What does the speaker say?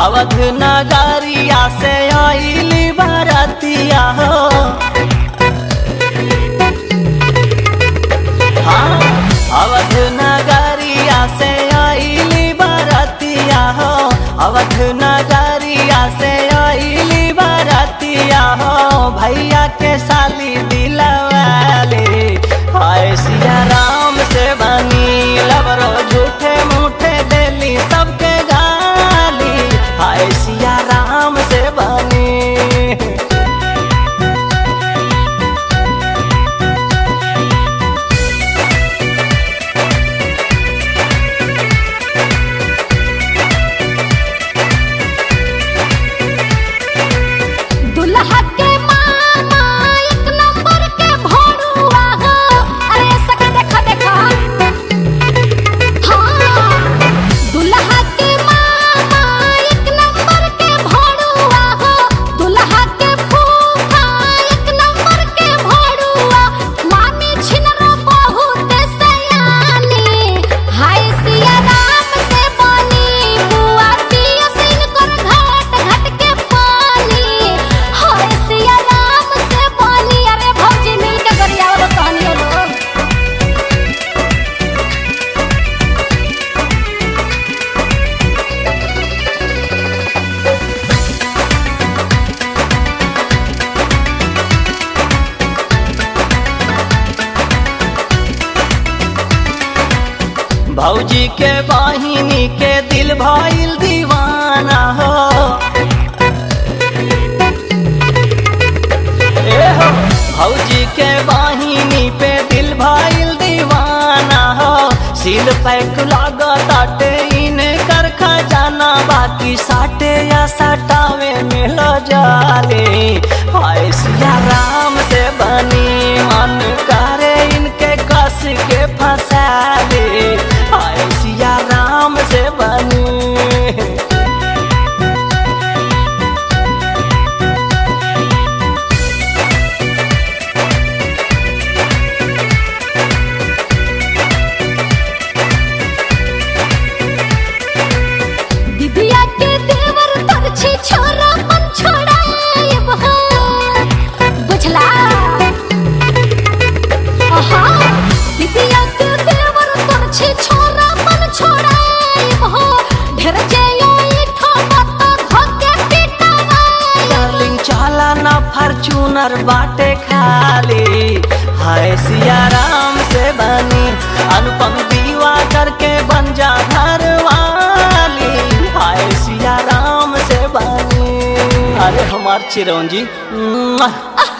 अवध नगरिया से आइली बरतिया हो हाँ अवध नगरिया से आइली बरतिया हो अवध नगरिया से आइली बरतिया हो भैया के साली दिलवाले हाय सिया राम से बनी लबरो झूठे मूठे देली सबके गाली हाय सिया राम से बनी दुल्हा के मामा एक नंबर के भोरुआ हो अरे सका देखा देखा हाँ दुल्हा के मामा एक नंबर के भोरुआ हो दुल्हा के फूफा एक नंबर के भोरुआ मामी छिनरो बहुत सयानी हाय सिया राम से बनी बुआ पिया सिन कर घाट घाट के पानी हाय सिया राम से बनी अरे भौजी मिल के गरियावा कहानी लोग भौजी के बहिनी के दिल भइल दीवाना हो ए हो भौजी के बहिनी पे दिल भइल दीवाना हो सिल पैक लागताटे इन कर खजाना बाकी साटे या सटावे मिल जाले हाय सिया राम से बनी मन करे इनके कस के फंसा ले हाय सिया राम से बनी दिदिया के देवर तर छी छोरा मन छोड़ाएब हो बुझला आहा दिदिया के देवर तर छी छोरा मन छोड़ाएब हो ढेर जेयो इठो मत धोके पिटावाए डार्लिंग चला ना फॉर्च्यूनर बाटे खाली हाय सिया राम से बनी अनुपम दीवा करके बन जा घर वाली हाय सिया राम से बनी अरे हमार चिरौंजी मुआ।